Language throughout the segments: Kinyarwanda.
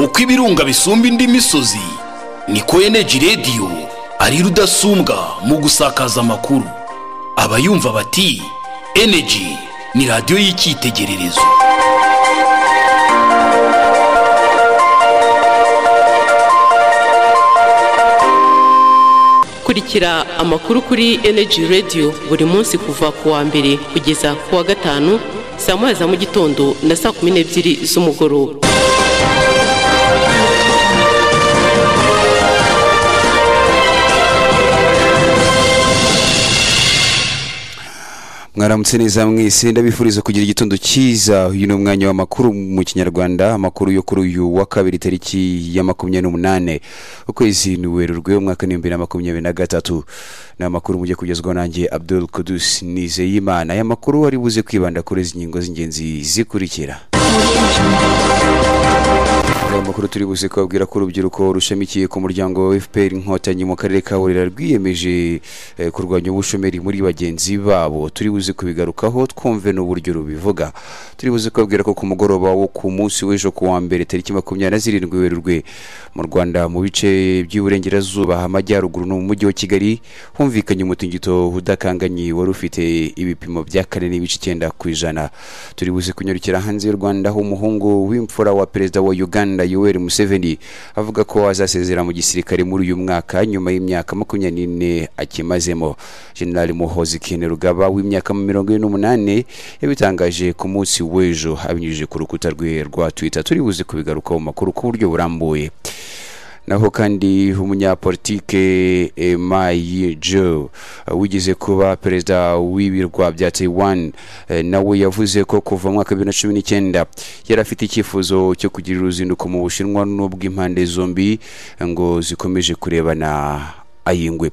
uko ibirunga bisumba indi misozi niko eneji rediyo ari rudasumbwa mu gusakaza amakuru abayumva bati eneji ni radiyo y'icyitegererezo kurikira amakuru kuri eneji rediyo buri munsi kuva ku wa mbere kugeza ku wa gatanu saa moya za mu gitondo na saa kumi n'ebyiri z'umugoroba mwaramutse neza mwese ndabifuriza kugira igitondo cyiza uyu ni umwanya w'amakuru mu kinyarwanda amakuru yo kuri uyu wa kabiri tariki ya makumyabiri n'umunane ukwezi ni werurwe umwaka n'ibihumbi na makumyabiri na gatatu ni amakuru mujye kugezwaho nanjye abdul kudus nizeyimana aya makuru ari buze kwibanda kuri izi ngingo z'ingenzi zikurikira aya makuru turi buze kubabwira ko urubyiruko rushamikiye ku muryango wa fpr inkotanyi mu karere ka burera rwiyemeje eh, kurwanya ubushomeri muri bagenzi babo turi buze kubigarukaho twumve n'uburyo rubivuga turi buze kubabwira ko ku mugoroba wo ku munsi w'ejo ku wa mbere tariki makumyabiri na zirindwi werurwe mu rwanda mu bice by'iburengerazuba amajyaruguru no mu mujyi wa kigali humvikanye umutingito udakanganye wari ufite ibipimo bya kane n'ibice icyenda ku ijana turi buze kunyarukira hanze y'u rwanda aho umuhungu w'imfura wa perezida wa uganda yoweri museveni avuga ko azasezera mu gisirikare muri uyu mwaka nyuma y'imyaka makumyabiri n'ine akimazemo generali muhozi rugaba w'imyaka mirongo ine n'umunani yabitangaje ku munsi w'ejo abinyujije ku rukuta rwe rwa twitter turi buze kubigarukaho mu makuru ku buryo burambuye naho kandi umunyapolitike Mayi Jo wigeze kuba perezida w'ibirwa bya Taiwan eh, nawe yavuze ko kuva mu mwaka bibiri na cumi n'icyenda yari afite icyifuzo cyo kugira uruzinduko mu Bushinwa n'ubw'impande zombi ngo zikomeje kurebana ayingwe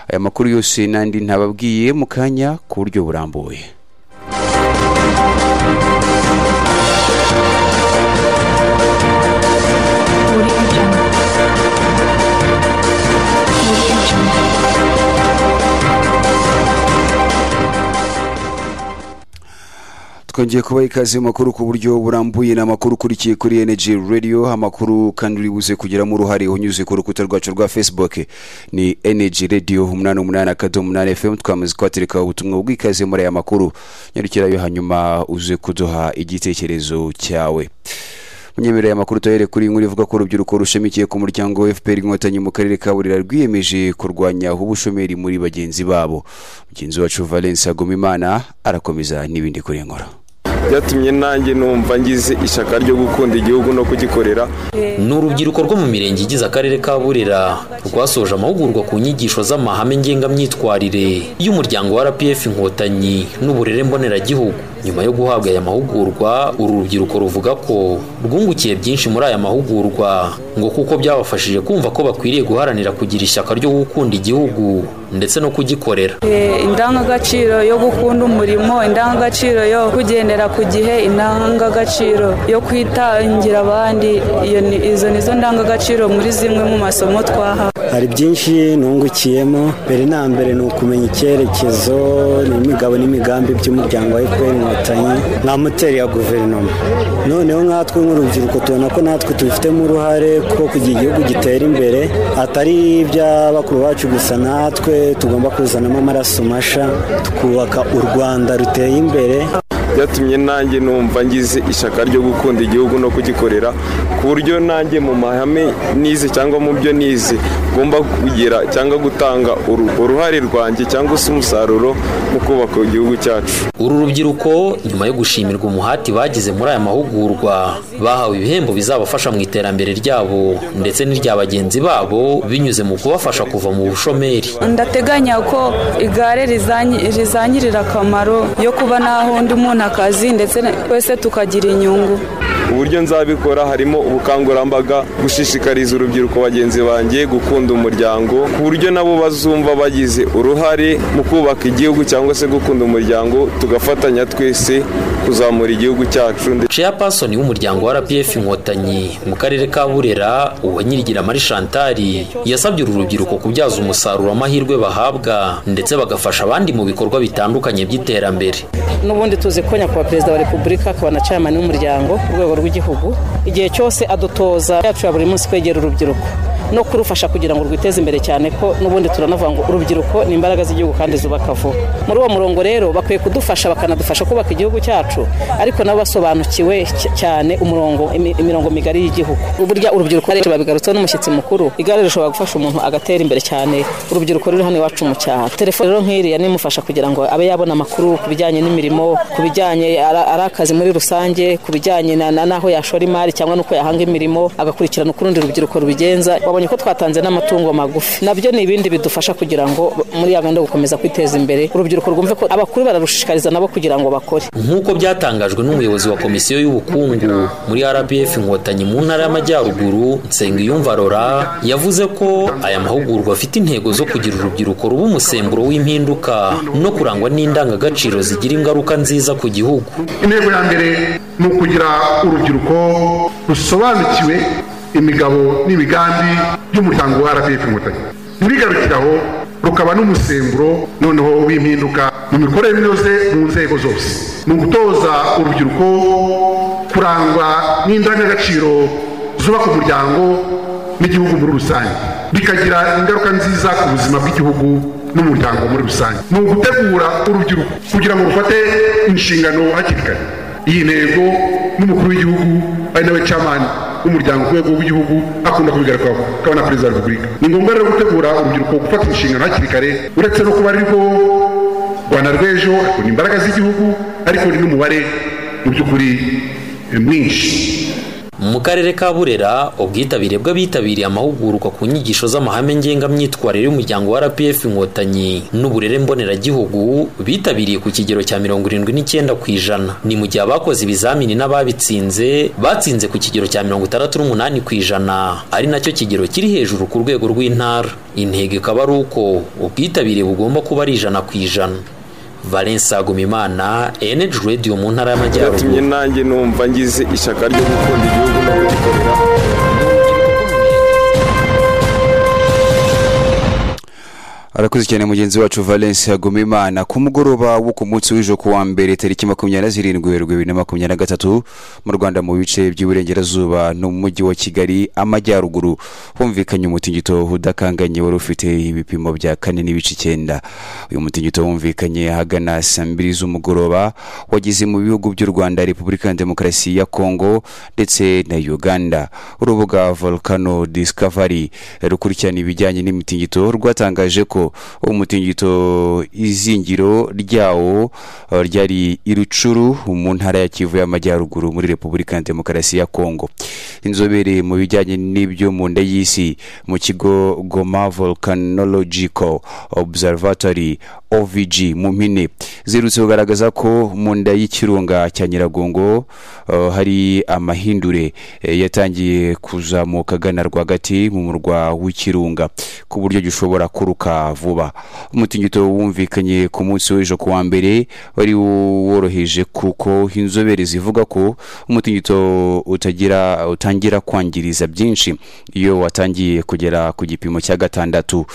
aya makuru yose n'andi ntababwiye mu kanya ku buryo burambuye twongeye kubaha ikaze mu makuru ku buryo burambuye ni amakuru ukurikiye kuri energy radio amakuru kandi uri buze kugiramo uruhare unyuze ku rukuta rwacu rwa facebook ni energy radio umunani umunani akadomo umunani fm twamaze kuhatereka ubutumwa bw'ikaze muri aya makuru nyarukirayo hanyuma uze kuduha igitekerezo cyawe munyemereye amakuru tuyahere kuri inkuru ivuga ko urubyiruko rushamikiye ku muryango wa fpr inkotanyi mu karere ka burera rwiyemeje kurwanya ubushomeri muri bagenzi babo mugenzi wacu valence agomimana arakomeza n'ibindi kuri iyi nkuru byatumye nanjye numva ngize ishyaka ryo gukunda igihugu no kugikorera ni urubyiruko rwo mu mirenge igize akarere ka burera rwasoje amahugurwa ku nyigisho z'amahame ngengamyitwarire y'umuryango wa rpf inkotanyi n'uburere mboneragihugu nyuma yo guhabwa aya mahugurwa uru rubyiruko ruvuga ko rwungukiye byinshi muri aya mahugurwa ngo kuko byabafashije kumva ko bakwiriye guharanira kugira ishyaka ryo gukunda igihugu ndetse no kugikorera indangagaciro yo gukunda umurimo indangagaciro yo kugendera ku gihe indangagaciro yo kwitangira abandi iyo ni- izo ni zo ndangagaciro muri zimwe mu masomo twahawe hari byinshi nungukiyemo mbere na mbere ni ukumenya icyerekezo n'imigabo n'imigambi by'umuryango wa fpr inkotanyi nka moteri ya guverinoma noneho nkatwe nk'urubyiruko tubona ko natwe tubifitemo uruhare kuko kugira igihugu gitera imbere atari iby'abakuru bacu gusa natwe tugomba kuzanamo amaraso masha tukubaka u rwanda ruteye imbere byatumye nanjye numva ngize ishyaka ryo gukunda igihugu no kugikorera ku buryo nanjye mu mahame nize cyangwa mu byo nize ngomba kugira cyangwa gutanga uru- uruhare rwanjye cyangwa se umusaruro mu kubaka igihugu cyacu uru rubyiruko nyuma yo gushimirwa umuhati bagize muri aya mahugurwa bahawe ibihembo bizabafasha mu iterambere ryabo ndetse n'irya bagenzi babo binyuze mu kubafasha kuva mu bushomeri ndateganya ko igare rizanyi- rizanyirira akamaro yo kuba naho undi muntu akazi ndetse twese tukagira inyungu uburyo nzabikora harimo ubukangurambaga gushishikariza urubyiruko bagenzi banjye gukunda umuryango ku buryo nabo bazumva bagize uruhare mu kubaka igihugu cyangwa se gukunda umuryango tugafatanya twese kuzamura igihugu cyacu ndetse chairperson w'umuryango wa rpf inkotanyi mu karere ka burera uwanyirigira mari shantari yasabye uru rubyiruko kubyaza umusaruro amahirwe bahabwa ndetse bagafasha abandi mu bikorwa bitandukanye by'iterambere n'ubundi tuzi ko ko nyakubahwa perezida wa repubulika akaba na chairman w'umuryango ku rwego rw'igihugu igihe cyose adutoza yacu ya buri munsi kwegera urubyiruko no kurufasha kugira ngo rwiteze imbere cyane ko n'ubundi turanavuga ngo urubyiruko ni imbaraga z'igihugu kandi zubaka vuba muri uwo murongo rero bakwiye kudufasha bakanadufasha kubaka igihugu cyacu ariko nabo basobanukiwe cy- cyane umurongo imi- imirongo migari y'igihubu burya urubyiruko rero babigarutseho n'umushyitsi mukuru igare rishobora gufasha umuntu agatera imbere cyane urubyiruko ruri hano iwacu mu cyaro telefone rero nk'iriya nimufasha kugira ngo abe yabona amakuru ku bijyanye n'imirimo ku bijyanye ari ari akazi muri rusange ku bijyanye na- na- n'aho yashora imari cyangwa n'uko yahanga imirimo agakurikirana uko urundi rubyiruko rubigenza babonye ko twatanze n'amatungo magufi nabyo ni ibindi bidufasha kugira ngo muri ya gahunda yo gukomeza kwiteza imbere urubyiruko rwumve ko abakuru bararushishikariza nabo kugira ngo bakore nk'uko byatangajwe n'umuyobozi wa komisiyo y'ubukungu muri rpf inkotanyi mu ntara y'amajyaruguru nsengiyumva rora yavuze ko aya mahugurwa afite intego zo kugira urubyiruko ruba umusemburo w'impinduka no kurangwa n'indangagaciro zigira ingaruka nziza ku gihugu intego ya mbere ni ukugira urubyiruko rusobanukiwe imigabo n'imigambi by'umuryango wa rpf inkotanyi ntibigarukiraho rukaba n'umusemburo noneho w'impinduka mu mikorere inoze mu nzego zose ni ugutoza urubyiruko kurangwa n'indangagaciro zubaka umuryango n'igihugu muri rusange bikagira ingaruka nziza ku buzima bw'igihugu n'umuryango muri rusange ni ugutegura urubyiruko kugira ngo rufate inshingano hakiri kare iyi ntego n'umukuru w'igihugu ari nawe camani w'umuryango ku rwego rw'igihugu akunda kubigarukaho akaba na perezida wa repubulika ni ngombwa rero gutegura urubyiruko gufata inshingano hakiri kare uretse no kuba rwo rwanda rw'ejo ariko ni imbaraga z'igihugu ariko ni n'umubare mu by'ukuri eh, mwinshi mu karere ka burera ubwitabire bw'abitabiriye amahugurwa ku nyigisho z'amahame ngengamyitwarire y'umuryango wa rpf inkotanyi n'uburere mboneragihugu bitabiriye ku kigero cya mirongo irindwi n'icyenda ku ijana ni mu gihe abakoze ibizamini n'ababitsinze batsinze ku kigero cya mirongo itandatu n'umunani ku ijana ari nacyo kigero kiri hejuru ku rwego rw'intara intego ikaba ari uko ubwitabire bugomba kuba ari ijana ku ijana valence agumimana eneji radiyo mu ntara y'amajyaruguru byatumye nanjye numva ngize ishyaka ryo gukunda igihugu no kugikorera arakoze cyane mugenzi wacu valence hagomimana ku mugoroba wo ku munsi w'ejo ku wa mbere tariki makumyabiri na zirindwi werurwe bibiri na makumyabiri na gatatu mu rwanda mu bice by'iburengerazuba no mu mujyi wa kigali amajyaruguru humvikanye umutingito udakanganye wari ufite ibipimo bya kane n'ibice icyenda uyu mutingito humvikanye ahagana saa mbiri z'umugoroba wageze mu bihugu by'u rwanda repubulika ya demokarasi ya kongo ndetse na uganda urubuga volcano discovery rukurikirana ibijyanye n'imitingito rwatangaje ko umutingito izingiro ryawo eh, ryari i rucuru mu ntara ya kivu y'amajyaruguru muri repubulika ya demokarasi ya kongo inzobere mu bijyanye n'ibyo mu nda y'isi mu kigo goma volcanological observatory ovg mu mpine zirutse kugaragaza ko mu nda y'ikirunga cya nyiragongo eh, hari amahindure eh, yatangiye kuzamuka agana rwagati mu murwa w'ikirunga ku buryo gishobora kuruka vuba umutingito wumvikanye ku munsi w'ejo ku wa mbere wari woroheje kuko inzobere zivuga ko umutingito utagira utangira kwangiriza byinshi iyo watangiye kugera ku gipimo cya gatandatu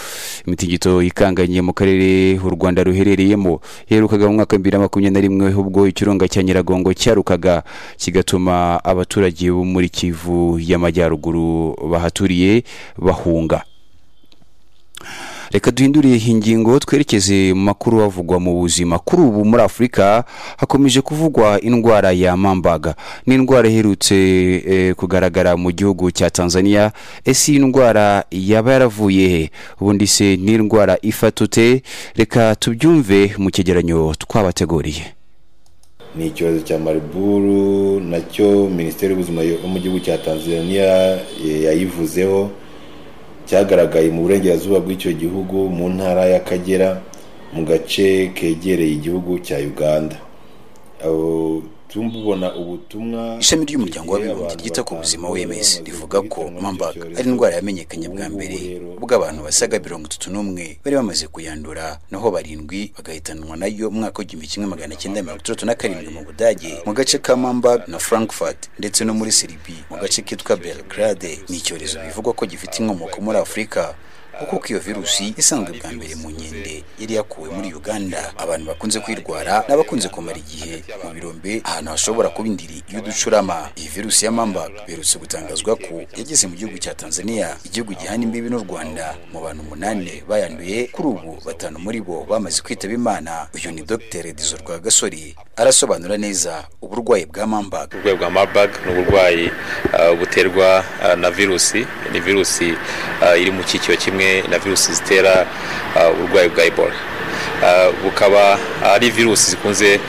imitingito ikanganye mu karere u rwanda ruherereyemo yaherukaga mu mwaka wa bibiri na makumyabiri na rimwe ubwo ikirunga cya nyiragongo cyarukaga kigatuma abaturage bo muri kivu y'amajyaruguru bahaturiye bahunga reka duhindure iyi ngingo twerekeze mu makuru avugwa mu buzima kuri ubu muri afurika hakomeje kuvugwa indwara ya mambaga ni indwara iherutse eh, kugaragara mu gihugu cya tanzania ese iyi ndwara yaba yaravuye he ubundi se ni indwara ifata ute reka tubyumve mu cyegeranyo twabateguriye ni icyorezo cya mariburu nacyo minisiteri y'ubuzima yo mu gihugu cya tanzania eh, yayivuzeho cyagaragaye mu burengerazuba bw'icyo gihugu mu ntara y'akagera mu gace kegereye igihugu cya uganda Abo tumubona ubutumwa ishami ry'umuryango w'abibumbye abantu ryita ku buzima batanu w'ms bamaze rivuga ko guhitanwa n'icyo mambaga ari cyorezo. indwara yamenyekanye bwa Ubu mbere rero- ubwo abantu basaga mirongo itatu n'umwe bari bamaze kuyandura naho barindwi bagahitanwa nayo mu mwaka w'igihumbi kimwe magana cyenda mirongo itandatu na karindwi mu budage mu gace ka mambag na frankfurt ndetse no muri siribi mu gace kitwa belgrade ni icyorezo bivugwa ko gifite inkomoko muri afurika kuko uko iyo virusi isanzwe bwa mbere mu nkende yari yakuwe muri uganda abantu bakunze kwirwara n'abakunze kumara igihe mu birombe ahantu hashobora kuba indiri y'uducurama iyi virusi ya mambag berutse gutangazwa ko yageze mu gihugu cya tanzania igihugu gihana imbibi n'u rwanda mu bantu umunani bayanduye kuri ubu batanu muri bo bamaze kwitaba imana uyu ni dr dizo rwagasore arasobanura neza uburwayi bwa mambag uburwayi bwa marburg ni uburwayi ah, buterwa ah, na virusi ni virusi ah, iri mu cyiciro kimwe na virusi zitera ah, uburwayi bwa ebola Ah, bukaba ari virusi zikunze eh,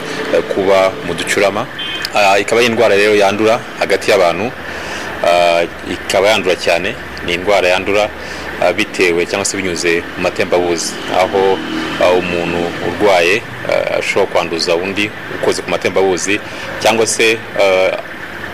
kuba mu ducurama Ah, ikaba ari indwara rero yandura hagati y'abantu Ah, ikaba yandura cyane ni indwara yandura ah, bitewe cyangwa se binyuze mu matembabuzi aho ah, umuntu urwaye ah, ashobora kwanduza undi ukoze ku matembabuzi cyangwa se ah,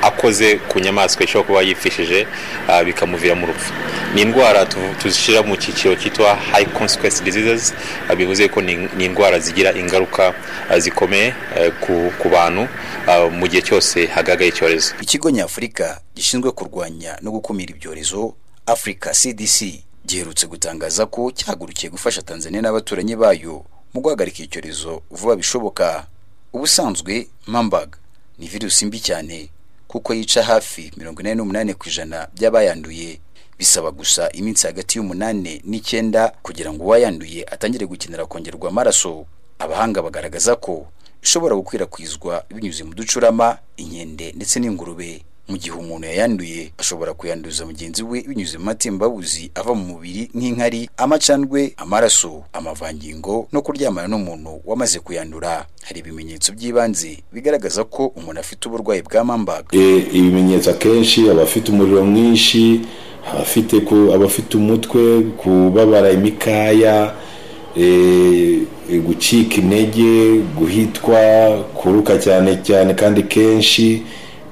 akoze ku nyamaswa ishobora kuba yifishije ah, bikamuviramo urupfu ni indwara tu- tuzishyira mu cyiciro cyitwa high consequence diseases ah, bivuze ko ni ni indwara zigira ingaruka ah, zikomeye eh, ku- ku bantu ah, mu gihe cyose hagaragaye icyorezo ikigo nyafurika gishinzwe kurwanya no gukumira ibyorezo africa cdc giherutse gutangaza ko cyahagurukiye gufasha tanzania n'abaturanyi bayo mu guhagarika icyorezo vuba bishoboka ubusanzwe mambag ni virusi mbi cyane kuko yica hafi mirongo inani n'umunani ku ijana by'abayanduye bisaba gusa iminsi hagati y'umunani n'icyenda kugira ngo uwayanduye atangire gukenera kongerwa amaraso abahanga bagaragaza ko ishobora gukwirakwizwa binyuze mu ducurama inkende ndetse n'ingurube mu gihe umuntu yayanduye ashobora kuyanduza mugenzi we binyuze mu matembabuzi ava mu mubiri nk'inkari amacandwe amaraso amavangingo no kuryamana n'umuntu wamaze kuyandura hari ibimenyetso by'ibanze bigaragaza ko umuntu afite uburwayi bwa mambaga E, ibimenyetso akenshi abafite umuriro mwinshi abafite ku- abafite umutwe kubabara imikaya e, e, gucika intege guhitwa kuruka cyane cyane kandi kenshi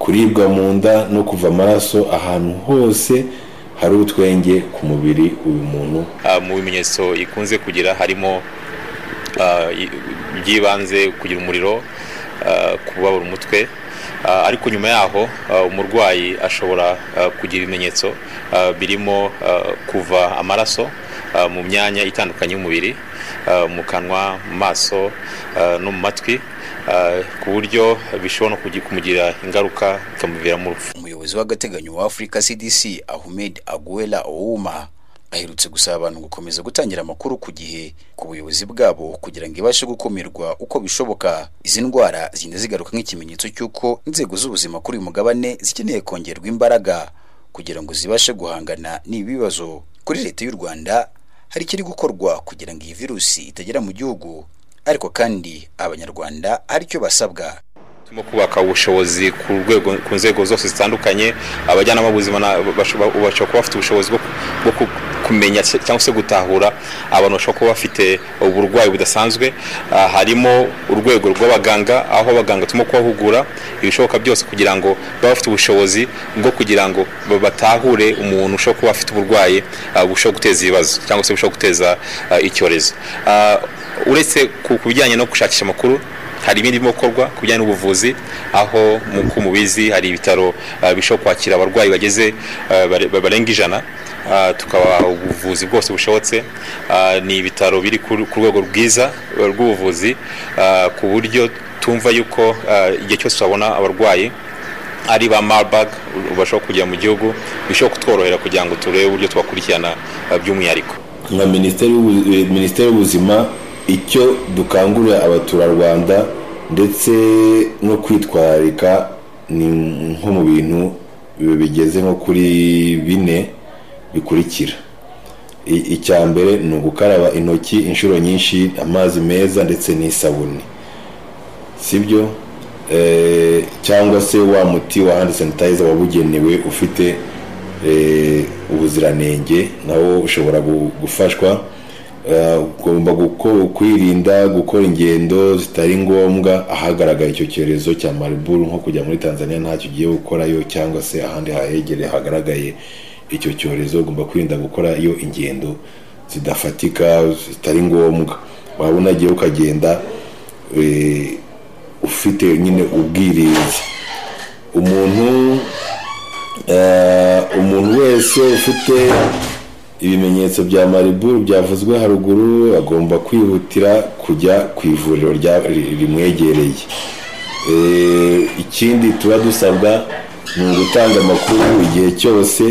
kuribwa mu nda no kuva amaraso ahantu hose hari utwenge ku mubiri uyu muntu Ah, mu bimenyetso ikunze kugira harimo ah, i- by'ibanze kugira umuriro ah, kubabura umutwe Ah, ariko nyuma yaho ah, umurwayi ashobora ah, kugira ibimenyetso ah, birimo ah, kuva amaraso ah, mu myanya itandukanye y'umubiri ah, mu kanwa mu maso ah, no mu matwi ah, ku buryo bishobora no kugi- kumugira ingaruka bikamuviramo urupfu umuyobozi w'agateganyo wa africa cdc ahmed aguela ouma aherutse gusaba abantu gukomeza gutangira amakuru ku gihe ku buyobozi bwabo kugira ngo ibashe gukumirwa uko bishoboka izi ndwara zigenda zigaruka nk'ikimenyetso cy'uko inzego z'ubuzima kuri uyu mugabane zikeneye kongerwa imbaraga kugira ngo zibashe guhangana n'ibi bibazo kuri leta y'u rwanda hari ikiri gukorwa kugira ngo iyi virusi itagera mu gihugu ariko kandi abanyarwanda hari icyo basabwa turimo kubaka ubushobozi ku rwego ku nzego zose zitandukanye abajyanama b'ubuzima na- bashobora bashobora kuba bafite ubushobozi bwo ku- bwo ku- kumenya se- cyangwa se gutahura abantu bashobora kuba bafite uburwayi budasanzwe Ah, harimo urwego rw'abaganga aho abaganga turimo kubahugura ibishoboka byose kugira ngo babe bafite ubushobozi bwo kugira ngo ba- batahure umuntu ushobora kuba afite uburwayi ah, bushobora guteza ibibazo cyangwa se bushobora guteza ah, icyorezo Ah, uretse ku ku bijyanye no gushakisha amakuru hari ibindi birimo gukorwa ku bijyanye n'ubuvuzi aho nk'uko mubizi hari ibitaro ah, bishobora kwakira abarwayi bageze ah, bare- barenga ijana ah, tukabaha ubuvuzi bwose bushobotse Ah, ni ibitaro biri ku ku rwego rwiza ah, rw'ubuvuzi ah, ku buryo tumva yuko ah, igihe cyose twabona abarwayi ari ba marburg bashobora kujya mu gihugu bishobora kutworohera kugira ngo turebe uburyo twakurikirana ah, by'umwihariko nka minisiteri y'ubu- eh, minisiteri y'ubuzima icyo dukangurira abaturarwanda ndetse no kwitwararika ni nko mu bintu bigeze nko kuri bine bikurikira I- icya mbere ni ugukaraba intoki inshuro nyinshi amazi meza ndetse n'isabune sibyo Eh, cyangwa se wa muti wa hand sanitizer wabugenewe ufite eh, ubuziranenge nawo ushobora gu- gufashwa Eh, ugomba guko- kwirinda gukora ingendo zitari ngombwa ahagaragara icyo cyorezo cya mariburu nko kujya muri tanzania ntacyo ugiye gukorayo cyangwa se ahandi hahegereye hagaragaye icyo cyorezo ugomba kwirinda gukora iyo ingendo zidafatika zitari ngombwa waba unagiye ukagenda eh, ufite nyine ubwirinzi umuntu eh, umuntu wese ufite ibimenyetso bya mariburu byavuzwe haruguru agomba kwihutira kujya ku ivuriro rya- ri- rimwegereye Eh, ikindi tuba dusabwa ni ugutanga amakuru igihe cyose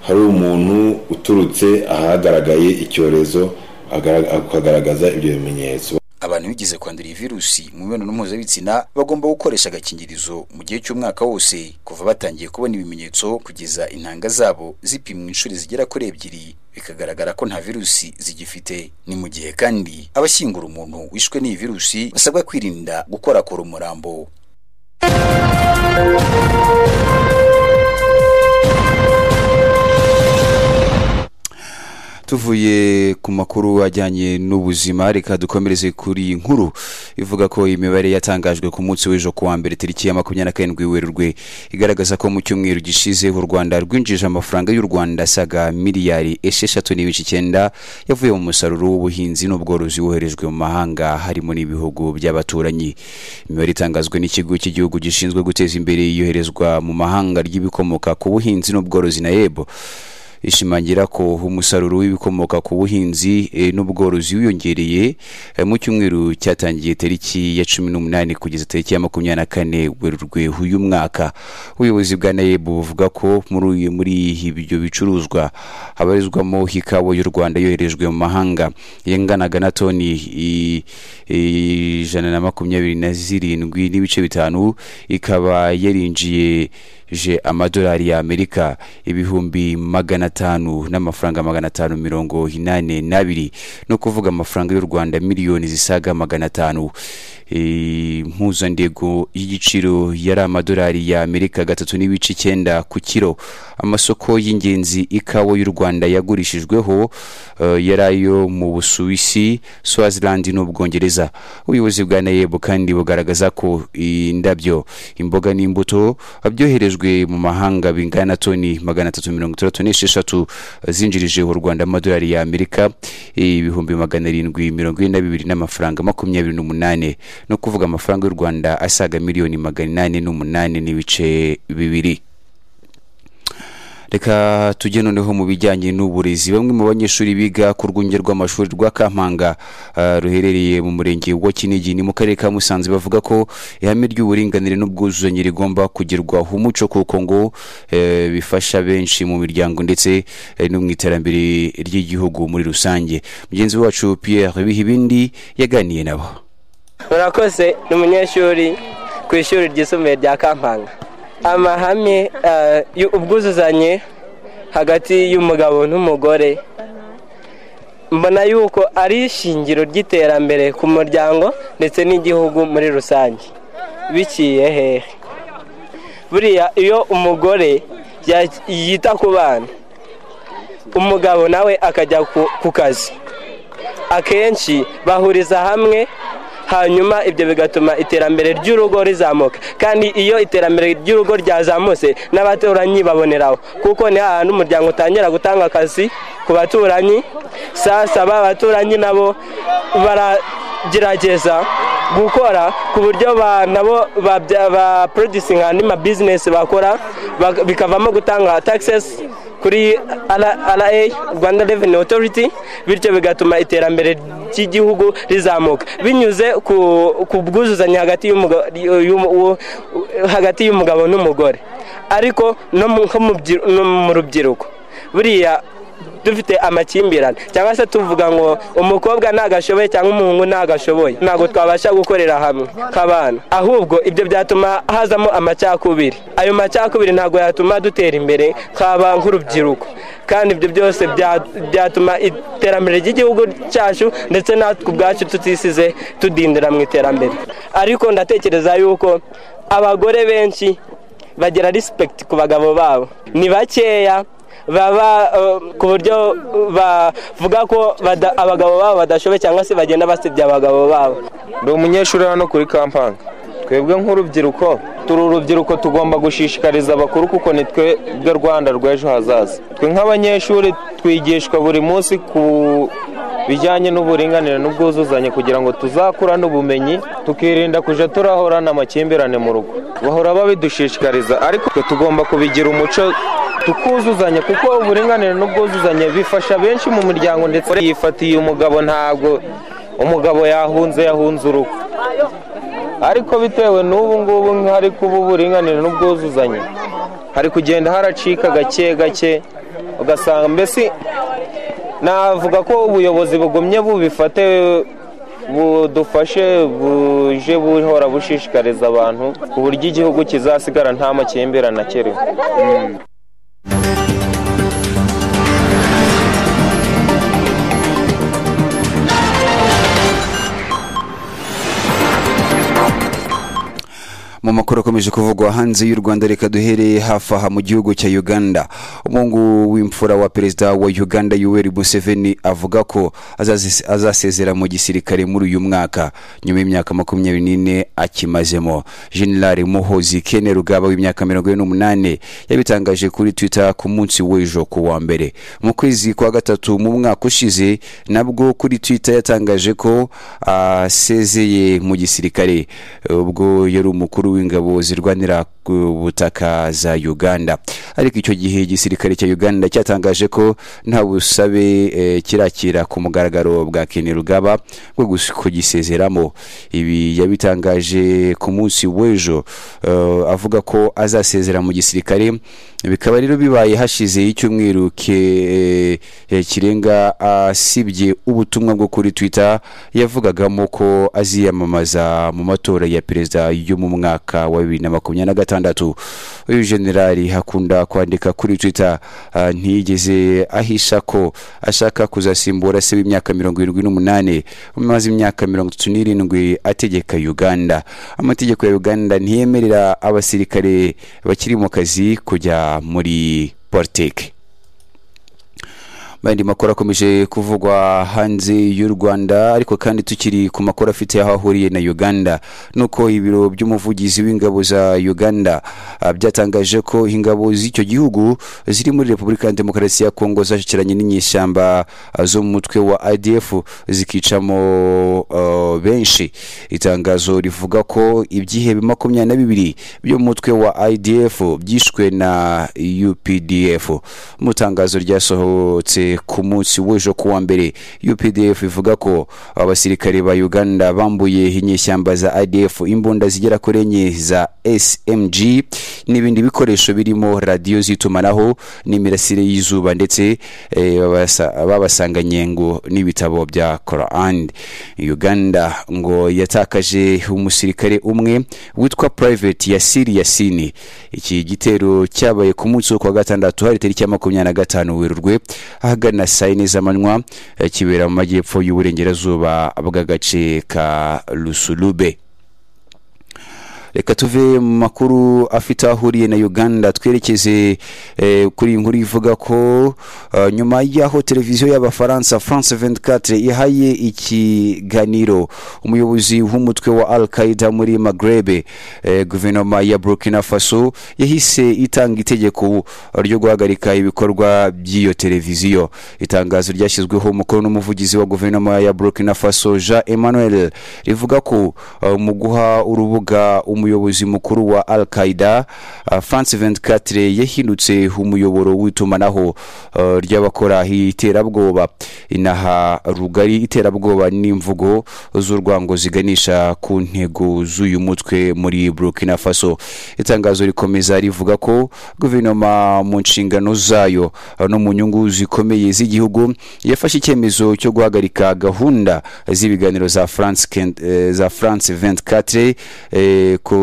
hari umuntu uturutse ahagaragaye icyorezo agara- akagaragaza ibyo bimenyetso abantu bigize kwandura iyi virusi mu mibonano mpuzabitsina bagomba gukoresha agakingirizo mu gihe cy'umwaka wose kuva batangiye kubona ibimenyetso kugeza intanga zabo zipimwa inshuro zigera kuri ebyiri bikagaragara ko nta virusi zigifite ni mu gihe kandi abashyingura umuntu wishwe n'iyi virusi basabwa kwirinda gukorakora umurambo tuvuye ku makuru ajyanye n'ubuzima reka dukomereze kuri iyi nkuru ivuga ko imibare yatangajwe ku munsi w'ejo kuwa mbere tariki ya makumyabiri na karindwi werurwe igaragaza ko mu cyumweru gishize u rwanda rwinjije amafaranga y'u rwanda asaga miliyari esheshatu n'ibice icyenda yavuye mu musaruro w'ubuhinzi n'ubworozi woherejwe mu mahanga harimo n'ibihugu by'abaturanyi imibare itangazwe n'ikigo cy'igihugu gishinzwe guteza imbere iyoherezwa mu mahanga ry'ibikomoka ku buhinzi n'ubworozi na yebo ishimangira ko umusaruro w'ibikomoka ku buhinzi eh, n'ubworozi wiyongereye eh, mu cyumweru cyatangiye tariki ya cumi n'umunani kugeza tariki ya makumyabiri na kane werurwe uyu mwaka ubuyobozi bwa nayeb buvuga ko muri uyu- muri ibyo bicuruzwa habarizwamo ikawa y'u rwanda yoherejwe mu mahanga yanganaga na toni i- ijana na makumyabiri na zirindwi n'ibice bitanu ikaba yarinjiye je amadolari ya amerika ibihumbi magana atanu n'amafaranga magana atanu mirongo inane n'abiri ni ukuvuga amafaranga y'u rwanda miliyoni zisaga magana atanu Eh, impuzandego y'igiciro yari amadolari ya amerika gatatu n'ibice icyenda ku kiro amasoko y'ingenzi ikawa y'u rwanda yagurishijweho eh, yari ayo mu busuwisi swaziland n'ubwongereza ubuyobozi bwa nayebu kandi bugaragaza ko indabyo imboga n'imbuto byoherejwe mu mahanga bingana na toni magana atatu mirongo itandatu n'esheshatu zinjirije u rwanda amadolari ya amerika ibihumbi magana arindwi mirongo ine na bibiri n'amafaranga makumyabiri n'umunane ni ukuvuga amafaranga y'u rwanda asaga miliyoni magana inani n'umunane n'ibice bibiri reka tujye noneho mu bijyanye n'uburezi bamwe mu banyeshuri biga ku rwunge rw'amashuri rwa kampanga ah, ruherereye mu murenge wa kinigi ni mu karere ka musanze bavuga ko ihame ry'uburinganire n'ubwuzuzanye rigomba kugerwaho umuco kuko ngo eh, bifasha benshi mu miryango ndetse eh, no mu iterambere ry'igihugu muri rusange mugenzi wacu pierre bihibindi yaganiye nabo murakoze ni umunyeshuri ku ishuri ryisumbuye rya kampanga amahame eh, y'u- ubwuzuzanye hagati y'umugabo n'umugore mbona yuko ari ishingiro ry'iterambere ku muryango ndetse n'igihugu muri rusange biciye hehe buriya iyo umugore ya- yita ku bana umugabo nawe akajya ku- ku kazi akenshi bahuriza hamwe hanyuma ibyo bigatuma iterambere ry'urugo rizamuka kandi iyo iterambere ry'urugo ryazamutse n'abaturanyi baboneraho kuko ni hahandi umuryango utangira gutanga akazi ku baturanyi sasa ba baturanyi nabo baragerageza gukora ku buryo ba- nabo babya- ba producinga andi mabizinesi bakora bak- bikavamo gutanga taxes kuri ra rwanda reveni otoriti bityo bigatuma iterambere ry'igihugu rizamuka binyuze ku ku bwuzuzanye hagati y'umuga- y'umu- uwo- hagati y'umugabo n'umugore ariko no mu- nko mu byi- no mu rubyiruko buriya dufite amakimbirane cyangwa se tuvuga ngo umukobwa ntagashoboye cyangwa umuhungu ntagashoboye ntabwo twabasha gukorera hamwe nk'abana ahubwo ibyo byatuma hazamo amacakubiri ayo macakubiri ntabwo yatuma dutera imbere nk'aba nk'urubyiruko kandi ibyo byose bya- byatuma iterambere ry'igihugu cyacu ndetse natwe ubwacu tutisize tudindira mu iterambere ariko ndatekereza yuko abagore benshi bagira respect ku bagabo babo ni bakeya baba eh, ku buryo bavuga ko bada- abagabo babo badashoboye cyangwa se bagenda basebya abagabo babo ndi umunyeshuri hano kuri kampanga twebwe nk'urubyiruko turi urubyiruko tugomba gushishikariza abakuru kuko ni twebwe rwanda rw'ejo hazaza twe nk'abanyeshuri twigishwa buri munsi ku bijyanye n'uburinganire n'ubwuzuzanye kugira ngo tuzakurane ubumenyi tukirinda kujya turahorana amakimbirane mu rugo bahora babidushishikariza ariko twe tugomba kubigira umuco tukuzuzanya kuko uburinganire n'ubwuzuzanye bifasha benshi mu muryango ndetse yifatiye umugabo ntabwo umugabo yahunze yahunze urugo ariko bitewe n'ubu ngubu hari kuba uburinganire n'ubwuzuzanye hari kugenda haracika gake gake ugasanga mbese navuga ko ubuyobozi bugumye bubifate budufashe buje buhora bushishikariza abantu ku buryo igihugu kizasigara nta makimbirane akiriho mu makuru akomeje kuvugwa hanze y'u rwanda reka duhereye hafi aha mu gihugu cya uganda umuhungu w'imfura wa perezida wa uganda yoweri museveni avuga ko azazi- azasezera mu gisirikare muri uyu mwaka nyuma y'imyaka makumyabiri n'ine akimazemo generale muhozi kene rugaba w'imyaka mirongo ine n'umunani yabitangaje kuri twitter ku munsi w'ejo ku wa mbere mu kwezi kwa gatatu mu mwaka ushize nabwo kuri twitter yatangaje ko asezeye mu gisirikare ubwo yari umukuru w'ingabo zirwanira ku butaka za uganda ariko icyo gihe igisirikare cya uganda cyatangaje ko nta busabe eh, kirakira ku mugaragaro bwa kene rugaba bwo gus- kugisezeramo ibi yabitangaje ku munsi w'ejo eh, avuga ko azasezera mu gisirikare bikaba rero bibaye hashize icyumweru ke- eh, kirenga asibye ubutumwa bwo kuri twitter yavugagamo ko aziyamamaza mu matora ya perezida yo mu mwaka wa bibiri na makumyabiri na gatandatu uyu generali hakunda kwandika kuri twitter ah, ntiyigeze ahisha ko ashaka kuzasimbura se w'imyaka mirongo irindwi n'umunani umaze imyaka mirongo itatu n'irindwi ategeka uganda amategeko ya uganda ntiyemerera abasirikare bakiri mu kazi kujya muri politiki andi makuru akomeje kuvugwa hanze y'u rwanda ariko kandi tukiri ku makuru afite aho ahuriye na uganda nuko ibiro by'umuvugizi w'ingabo za uganda ah, byatangaje ko ingabo z'icyo gihugu ziri muri repubulika ya demokarasi ya kongo zashyikiranye n'inyeshyamba ah, zo mu mutwe wa adf zikicamo ah, benshi itangazo rivuga ko ibyihebe makumyabiri na bibiri byo mu mutwe wa idf byishwe na updf mu itangazo ryasohotse ku munsi w'ejo ku wa mbere updf ivuga ko abasirikare ba uganda bambuye inyeshyamba za idf imbunda zigera kuri enye za smg n'ibindi bikoresho birimo radiyo z'itumanaho n'imirasire y'izuba ndetse eh, babasa- babasanganye ngo n'ibitabo bya koran uganda ngo yatakaje umusirikare umwe witwa private yasiri yasini iki gitero cyabaye ku munsi wo ku wa gatandatu hari tariki ya makumyabiri na gatanu werurwe ahagana saa yine z'amanywa eh, kibera mu majyepfo y'uburengerazuba bw'agace ka rusulube reka tuve mu makuru afite aho ahuriye na uganda twerekeze eh, kuri iyi nkuru ivuga ko eh, nyuma y'aho televiziyo y'abafaransa france 24 ihaye ikiganiro umuyobozi w'umutwe wa al qaida muri magrebe eh, guverinoma ya burkina faso yahise itanga itegeko ryo guhagarika ibikorwa by'iyo televiziyo itangazo ryashyizweho umukono n'umuvugizi wa guverinoma ya burkina faso jean emmanuel rivuga ko eh, mu guha urubuga umuyobozi mukuru wa al qaida eh, france 24 yahindutse umuyoboro w'itumanaho eh, ry'abakora iterabwoba inaha rugari iterabwoba n'imvugo z'urwango ziganisha ku ntego z'uyu mutwe muri burkina faso itangazo rikomeza rivuga ko guverinoma mu nshingano zayo eh, no mu nyungu zikomeye z'igihugu yafashe icyemezo cyo guhagarika gahunda z'ibiganiro za france Ken- eh, za france 24 eh, ku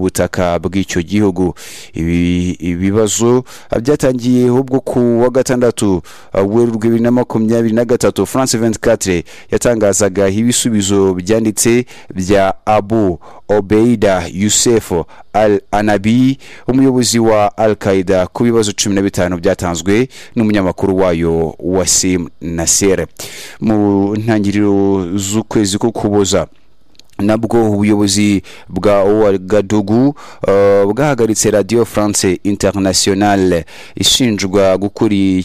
butaka bw'icyo gihugu Ibi- ibibazo byatangiye ubwo ku wa gatandatu eh, werurwe bibiri na makumyabiri na gatatu france 24 yatangazaga ibisubizo byanditse bya abu obeida yusefu al anabi umuyobozi wa al qaida ku bibazo cumi na bitanu byatanzwe n'umunyamakuru wayo wasim nasser mu ntangiriro z'ukwezi ko kuboza nabwo ubuyobozi bwa uwagadugu uh, bwahagaritse radio france internationale ishinjwa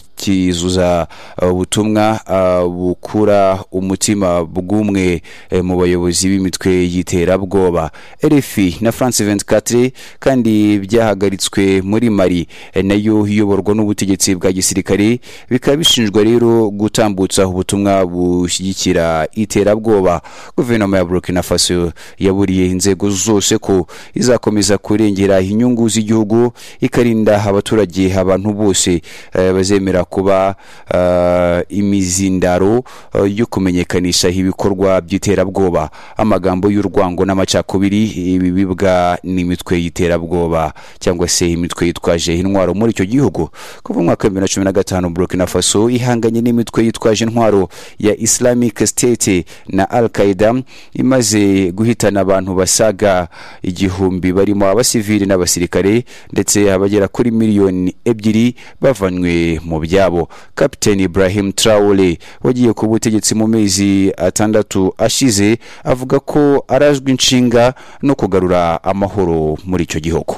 gukurikizuza uh, ubutumwa uh, bukura umutima bw'umwe eh, mu bayobozi b'imitwe y'iterabwoba rfi na france 24 kandi byahagaritswe muri mari eh, nayo iyoborwa n'ubutegetsi bwa gisirikare bikaba bishinjwa rero gutambutsa ubutumwa bushyigikira iterabwoba guverinoma ya burkina faso faso yaburiye inzego zose ko izakomeza kurengera inyungu z'igihugu ikarinda abaturage abantu bose eh, bazemera kuba eh, imizindaro eh, yo kumenyekanisha ibikorwa by'iterabwoba amagambo y'urwango n'amacakubiri ibi bibwa n'imitwe y'iterabwoba cyangwa se imitwe yitwaje intwaro muri icyo gihugu kuva mu mwaka wa bibiri na cumi na gatanu burkina faso ihanganye n'imitwe yitwaje intwaro ya islamic state na al qaeda imaze guhitana abantu basaga igihumbi barimo abasivili n'abasirikare ndetse abagera kuri miliyoni ebyiri bavanywe mu byabo kapiteni ibrahim traore wagiye ku butegetsi mu mezi atandatu ashize avuga ko arazwi inshinga no kugarura amahoro muri icyo gihugu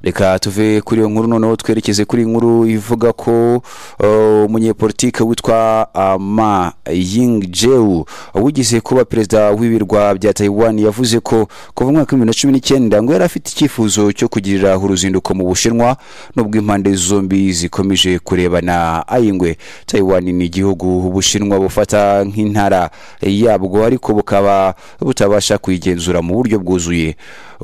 reka tuve kuri iyo nkuru noneho twerekeze kuri inkuru ivuga ko uh, umunyepolitike witwa ama ying jewu wigeze kuba perezida w'ibirwa bya taiwan yavuze ko kuva mu mwaka w'ibihumbi na cumi n'icyenda ngo yari afite icyifuzo cyo kugirira uruzinduko mu bushinwa nubwo impande zombi zikomeje kurebana ayingwe taiwan ni igihugu ubushinwa bufata nk'intara yabwo ariko bukaba butabasha kuyigenzura mu buryo bwuzuye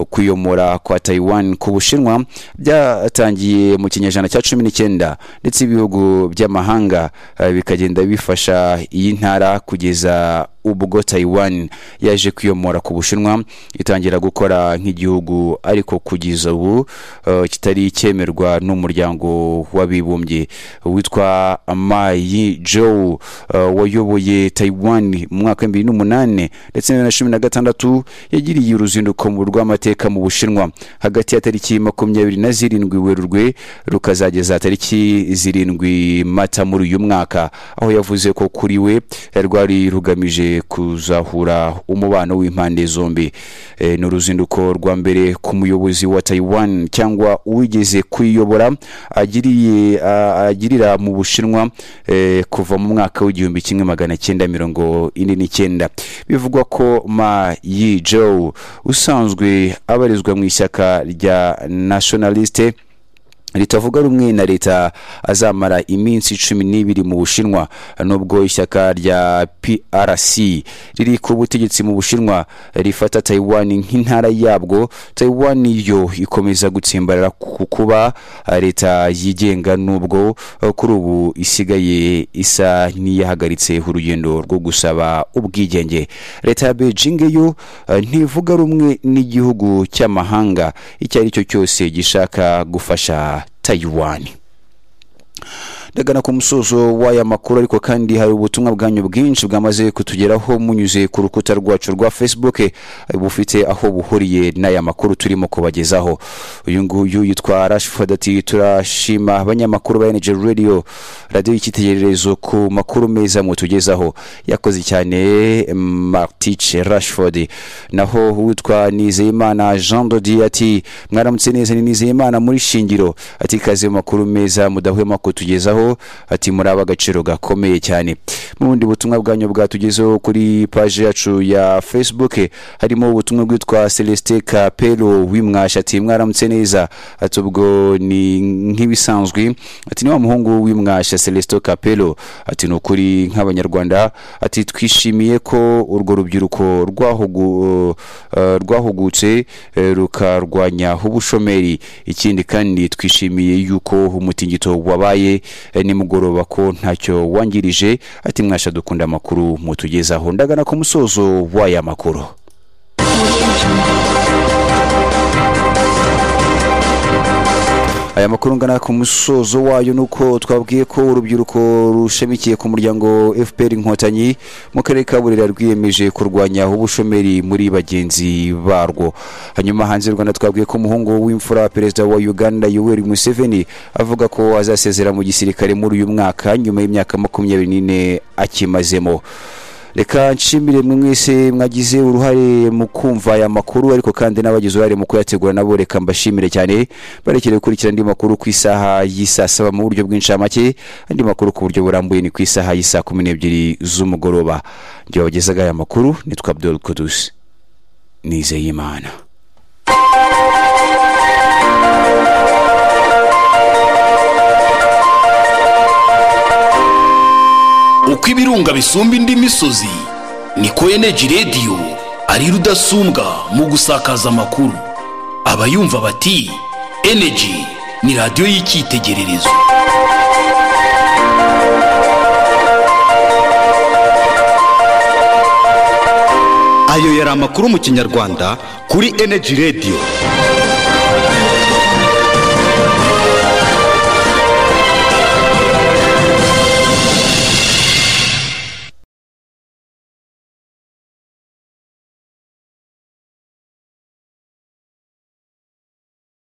kuyomora kwa taiwan ku bushinwa byatangiye mu kinyejana cya cumi n'icyenda ndetse ibihugu by'amahanga eh, bikagenda bifasha iyi ntara kugeza ubwo taiwan yaje kwiyomora ku bushinwa itangira gukora nk'igihugu ariko kugeza ubu eh, kitari cyemerwa n'umuryango w'abibumbye witwa mayi joe eh, wayoboye taiwan mu mwaka w'ibihumbi bibiri n'umunani ndetse na bibiri na cumi na gatandatu yagiriye uruzinduko mu rw'amateka amateka mu bushinwa hagati ya tariki makumyabiri na zirindwi werurwe rukazageza tariki zirindwi mata muri uyu mwaka aho yavuze ko kuri we rwari rugamije kuzahura umubano w'impande zombi e, ni uruzinduko rwa mbere ku muyobozi wa taiwan cyangwa uwigeze kuyiyobora agiriye a- agirira mu bushinwa e, kuva mu mwaka w'igihumbi kimwe magana cyenda mirongo ine n'icyenda bivugwa ko ma yi joe usanzwe abarizwa mu ishyaka rya nationaliste ritavuga rumwe na leta azamara iminsi cumi n'ibiri mu bushinwa nubwo ishyaka rya prc riri ku butegetsi mu bushinwa rifata taiwan nk'intara yabwo taiwan yo ikomeza gutsimbarara ku kuba leta yigenga nubwo eh, kuri ubu isigaye isa n'iyahagaritse urugendo rwo gusaba ubwigenge leta ya beijing yo eh, ntivuga rumwe n'igihugu cy'amahanga icyo ari cyo cyose gishaka gufasha taiwan ndagana ku musozo w'aya makuru ariko kandi hari ubutumwa bwanyu bwinshi bwamaze kutugeraho munyuze ku rukuta rwacu rwa facebook eh, bufite aho buhuriye n'aya makuru turimo kubagezaho uyu nguyu yitwa rashford ati turashima abanyamakuru ba energy radio radiyo y'icyitegererezo ku makuru meza mutugezaho yakoze cyane martice rashford naho uwitwa nizeyimana jean dodi ati mwaramutse neza ni nizeyimana muri shingiro ati kaze mu makuru meza mudahwema kutugezaho kubagezaho ati muri ab'agaciro gakomeye cyane mu bundi butumwa bwanyu bwatugezeho kuri paji yacu ya facebook harimo ubutumwa bwitwa celestin kapelo w'imwashi ati mwaramutse neza ati ubwo ni nk'ibisanzwe ati ni wa muhungu w'imwashi celestin kapelo ati ni ukuri nk'abanyarwanda ati twishimiye ko urwo rubyiruko rwahugu- eh, rwahugutse eh, rukarwanya ubushomeri ikindi kandi twishimiye yuko umutingito wabaye eh, nimugoroba ko ntacyo wangirije ati mwasha dukunda amakuru mutugezaho ndagana ku musozo w'aya makuru aya makuru ngana ku musozo wayo ni uko twabwiye ko urubyiruko rushamikiye ku muryango fpr inkotanyi mu karere ka burera rwiyemeje kurwanya ubushomeri muri bagenzi barwo hanyuma hanze y'u rwanda twabwiye ko umuhungu w'imfura perezida wa uganda yoweri museveni avuga ko azasezera mu gisirikare muri uyu mwaka nyuma y'imyaka makumyabiri n'ine akimazemo reka nshimire mwe mwese mwagize uruhare mu kumva aya makuru ariko kandi n'abagize uruhare mu kuyategura nabo reka mbashimire cyane barekere gukurikira andi makuru ku isaha y'isaa saba mu buryo bw'inshamake andi makuru ku buryo burambuye ni ku isaha y'isaa kumi n'ebyiri z'umugoroba njye wabagezaga aya makuru nitwa abdul kudusi nizeyimana uko ibirunga bisumba indi misozi niko eneji radiyo ari rudasumbwa mu gusakaza amakuru abayumva bati eneji ni radiyo y'icyitegererezo ayo yari amakuru mu kinyarwanda kuri eneji radiyo